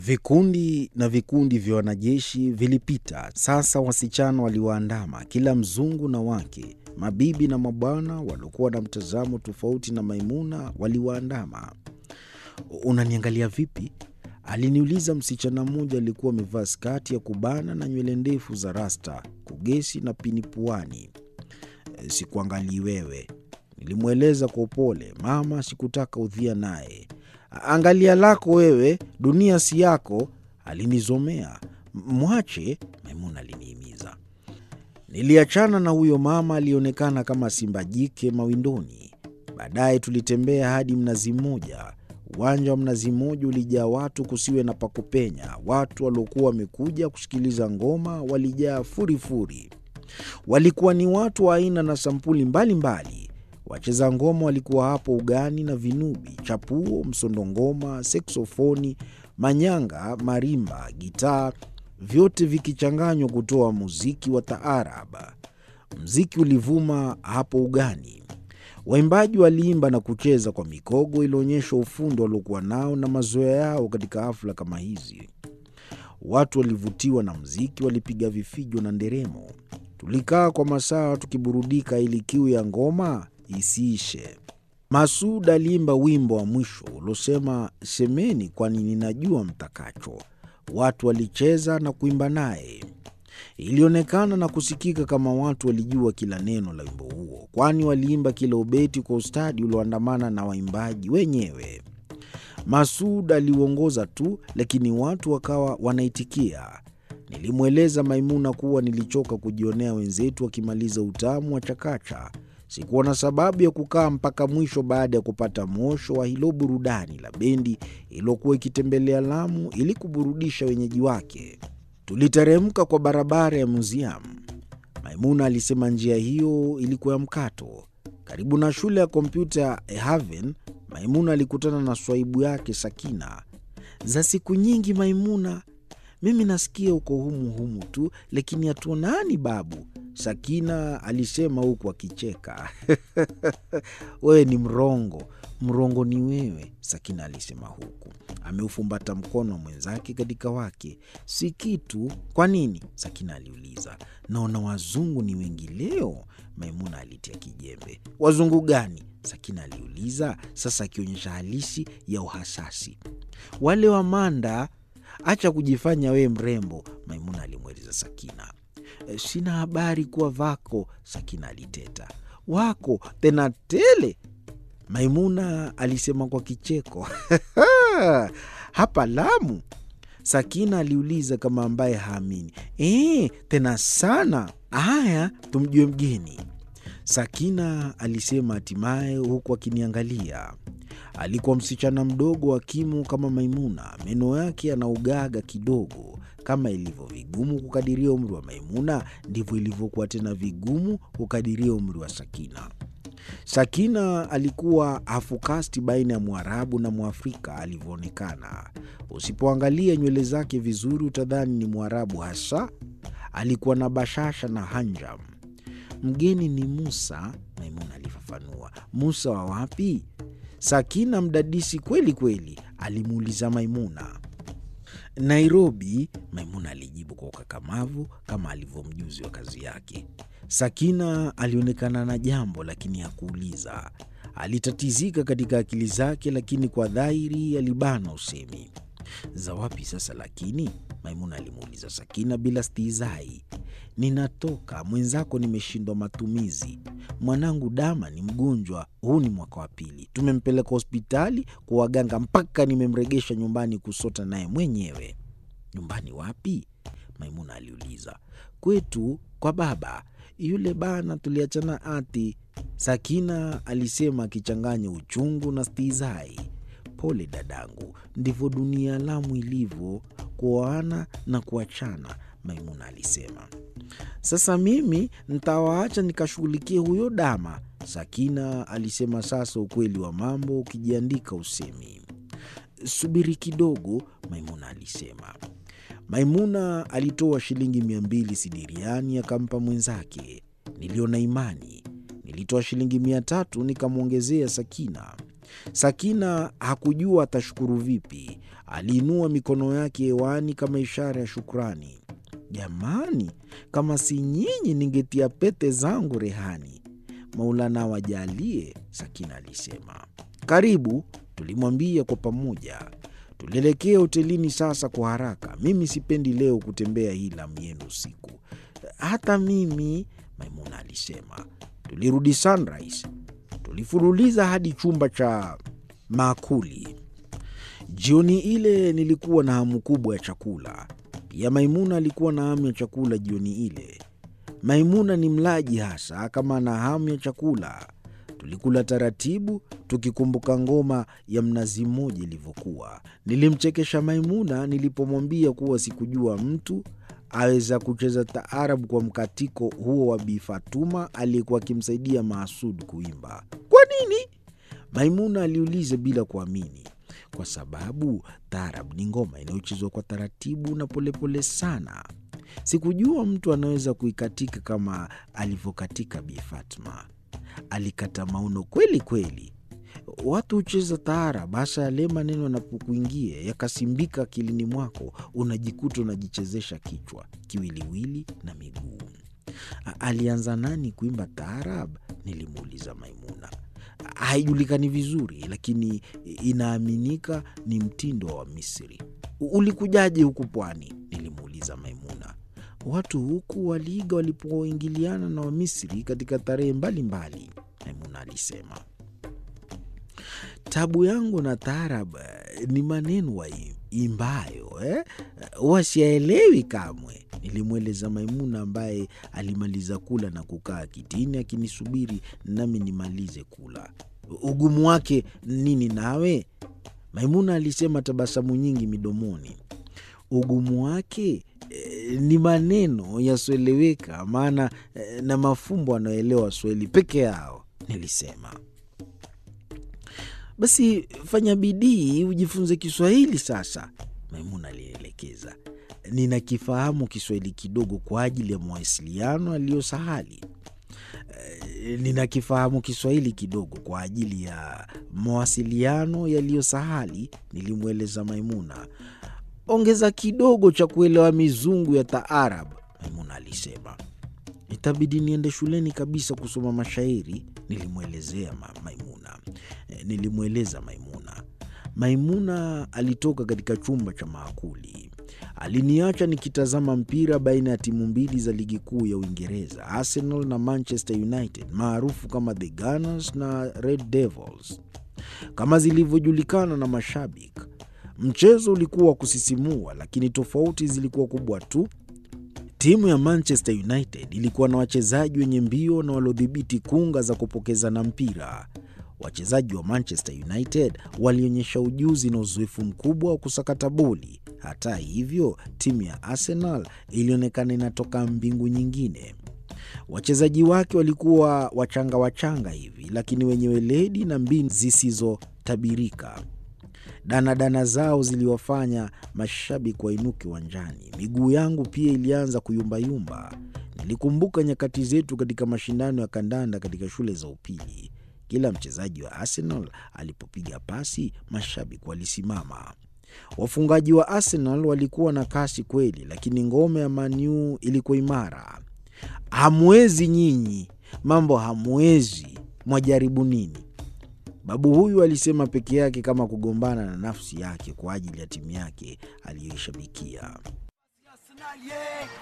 Vikundi na vikundi vya wanajeshi vilipita. Sasa wasichana waliwaandama, kila mzungu na wake, mabibi na mabwana waliokuwa na mtazamo tofauti na Maimuna waliwaandama. “Unaniangalia vipi?” aliniuliza msichana mmoja aliyekuwa amevaa skati ya kubana na nywele ndefu za rasta, kugesi na pini puani. “Sikuangalii wewe,” nilimweleza kwa upole. Mama sikutaka udhia naye. “Angalia lako wewe, dunia si yako,” alinizomea. “Mwache,” Maimuna alinihimiza. Niliachana na huyo mama aliyeonekana kama simba jike mawindoni. Baadaye tulitembea hadi Mnazi Mmoja. Uwanja wa Mnazi Mmoja ulijaa watu kusiwe na pa kupenya. Watu waliokuwa wamekuja kusikiliza ngoma walijaa furifuri. Walikuwa ni watu wa aina na sampuli mbalimbali. Wacheza ngoma walikuwa hapo ugani na vinubi, chapuo, msondongoma, seksofoni, manyanga, marimba, gitaa, vyote vikichanganywa kutoa muziki wa taarab. Mziki ulivuma hapo ugani. Waimbaji waliimba na kucheza kwa mikogo ilionyesha ufundi waliokuwa nao na mazoea yao katika hafla kama hizi. Watu walivutiwa na mziki, walipiga vifijo na nderemo. Tulikaa kwa masaa tukiburudika ili kiu ya ngoma isiishe. Masud aliimba wimbo wa mwisho uliosema, semeni kwani ninajua mtakacho. Watu walicheza na kuimba naye. Ilionekana na kusikika kama watu walijua kila neno la wimbo huo, kwani waliimba kila ubeti kwa ustadi ulioandamana na waimbaji wenyewe. Masud aliuongoza tu, lakini watu wakawa wanaitikia. Nilimweleza Maimuna kuwa nilichoka kujionea wenzetu wakimaliza utamu wa chakacha. Sikuwa na sababu ya kukaa mpaka mwisho baada ya kupata mwosho wa hilo burudani la bendi iliyokuwa ikitembelea Lamu ili kuburudisha wenyeji wake. Tuliteremka kwa barabara ya Museum. Maimuna alisema njia hiyo ilikuwa ya mkato. Karibu na shule ya kompyuta ya Haven, Maimuna alikutana na swaibu yake Sakina. za siku nyingi Maimuna, mimi nasikia uko humu humu tu, lakini hatuonani babu, Sakina alisema huku akicheka. Wewe ni mrongo, mrongo ni wewe, Sakina alisema huku ameufumbata mkono wa mwenzake katika wake. Si kitu. Kwa nini? Sakina aliuliza. Naona wazungu ni wengi leo, Maimuna alitia kijembe. Wazungu gani? Sakina aliuliza, sasa akionyesha halisi ya uhasasi. Wale wa Manda. Acha kujifanya wewe mrembo, Maimuna alimweleza Sakina. "E, sina habari kuwa vako, Sakina aliteta. Wako tena tele, Maimuna alisema kwa kicheko. hapa Lamu? Sakina aliuliza kama ambaye haamini. E, tena sana. Haya, tumjue mgeni, Sakina alisema hatimaye, huku akiniangalia. Alikuwa msichana mdogo wa kimu kama Maimuna, meno yake yanaugaga kidogo. Kama ilivyo vigumu kukadiria umri wa Maimuna, ndivyo ilivyokuwa tena vigumu kukadiria umri wa Sakina. Sakina alikuwa hafukasti baina ya Mwarabu na Mwafrika alivyoonekana. Usipoangalia nywele zake vizuri, utadhani ni Mwarabu hasa. Alikuwa na bashasha na hanjam. Mgeni ni Musa, Maimuna alifafanua. Musa wa wapi? Sakina mdadisi kweli kweli, alimuuliza Maimuna. Nairobi, Maimuna alijibu kwa ukakamavu kama alivyomjuzi wa kazi yake. Sakina alionekana na jambo lakini hakuuliza. Alitatizika katika akili zake, lakini kwa dhahiri alibana usemi. Za wapi sasa lakini? Maimuna alimuuliza Sakina bila stihizai. Ninatoka mwenzako, nimeshindwa matumizi. Mwanangu Dama ni mgonjwa, huu ni mwaka wa pili. Tumempeleka hospitali kwa waganga mpaka nimemregesha nyumbani kusota naye mwenyewe. Nyumbani wapi? Maimuna aliuliza. Kwetu kwa baba yule bana, tuliachana ati, Sakina alisema akichanganya uchungu na stihizai. Pole dadangu, ndivyo dunia ya Lamu ilivyo, kuoana na kuachana, Maimuna alisema. Sasa mimi ntawaacha nikashughulikie huyo Dama, Sakina alisema. Sasa ukweli wa mambo ukijiandika usemi. Subiri kidogo, Maimuna alisema. Maimuna alitoa shilingi mia mbili sidiriani akampa mwenzake. Niliona imani. Nilitoa shilingi mia tatu nikamwongezea Sakina. Sakina hakujua atashukuru vipi. Aliinua mikono yake hewani kama ishara ya shukrani. Jamani, kama si nyinyi ningetia pete zangu rehani. Maulana wajalie, Sakina alisema. Karibu, tulimwambia kwa pamoja. Tulielekea hotelini sasa kwa haraka. Mimi sipendi leo kutembea hii lamu yenu usiku. Hata mimi, Maimuna alisema. Tulirudi Sunrise, tulifululiza hadi chumba cha maakuli. Jioni ile nilikuwa na hamu kubwa ya chakula. Pia Maimuna alikuwa na hamu ya chakula jioni ile. Maimuna ni mlaji hasa kama ana hamu ya chakula. Tulikula taratibu, tukikumbuka ngoma ya mnazi mmoja ilivyokuwa. Nilimchekesha Maimuna nilipomwambia kuwa sikujua mtu aweza kucheza taarabu kwa mkatiko huo wa Bi Fatuma aliyekuwa akimsaidia Maasud kuimba. Kwa nini? Maimuna aliuliza bila kuamini. Kwa sababu taarab ni ngoma inayochezwa kwa taratibu na polepole sana. Sikujua mtu anaweza kuikatika kama alivyokatika Bi Fatma. Alikata mauno kweli kweli. Watu hucheza taarab, hasa yale maneno yanapokuingia yakasimbika akilini mwako, unajikuta unajichezesha kichwa, kiwiliwili na miguu. Alianza nani kuimba taarab? Nilimuuliza Maimuna. Haijulikani vizuri, lakini inaaminika ni mtindo wa Misri. Ulikujaje huku pwani? Nilimuuliza Maimuna. Watu huku waliiga walipoingiliana na Wamisri katika tarehe mbalimbali, Maimuna alisema. Tabu yangu na taarab ni maneno waimbayo eh? Wasiaelewi kamwe, nilimweleza Maimuna ambaye alimaliza kula na kukaa kitini akinisubiri nami nimalize kula. Ugumu wake nini nawe? Maimuna alisema, tabasamu nyingi midomoni. Ugumu wake eh, ni maneno yasioeleweka, maana eh, na mafumbo anayoelewa Swahili peke yao, nilisema. Basi fanya bidii ujifunze Kiswahili sasa, Maimuna alinielekeza. Ninakifahamu Kiswahili kidogo kwa ajili ya mawasiliano aliyosahali. E, ninakifahamu Kiswahili kidogo kwa ajili ya mawasiliano yaliyosahali, nilimweleza Maimuna. Ongeza kidogo cha kuelewa mizungu ya taarab, Maimuna alisema. Itabidi niende shuleni kabisa kusoma mashairi, nilimwelezea ma Maimuna. E, nilimweleza Maimuna. Maimuna alitoka katika chumba cha maakuli. Aliniacha nikitazama mpira baina ya timu mbili za ligi kuu ya Uingereza, Arsenal na Manchester United, maarufu kama the Gunners na Red Devils kama zilivyojulikana na mashabiki. Mchezo ulikuwa wa kusisimua, lakini tofauti zilikuwa kubwa tu. Timu ya Manchester United ilikuwa na wachezaji wenye mbio na waliodhibiti kunga za kupokezana mpira. Wachezaji wa Manchester United walionyesha ujuzi na uzoefu mkubwa wa kusakata boli. Hata hivyo, timu ya Arsenal ilionekana inatoka mbingu nyingine. Wachezaji wake walikuwa wachanga wachanga hivi, lakini wenye weledi na mbinu zisizotabirika. Danadana zao ziliwafanya mashabiki wainuke uwanjani. Miguu yangu pia ilianza kuyumbayumba. Nilikumbuka nyakati zetu katika mashindano ya kandanda katika shule za upili. Kila mchezaji wa Arsenal alipopiga pasi, mashabiki walisimama. Wafungaji wa Arsenal walikuwa na kasi kweli, lakini ngome ya Man U ilikuwa imara. Hamwezi nyinyi, mambo hamwezi, mwajaribu nini? Babu huyu alisema peke yake, kama kugombana na nafsi yake kwa ajili ya timu yake aliyoishabikia.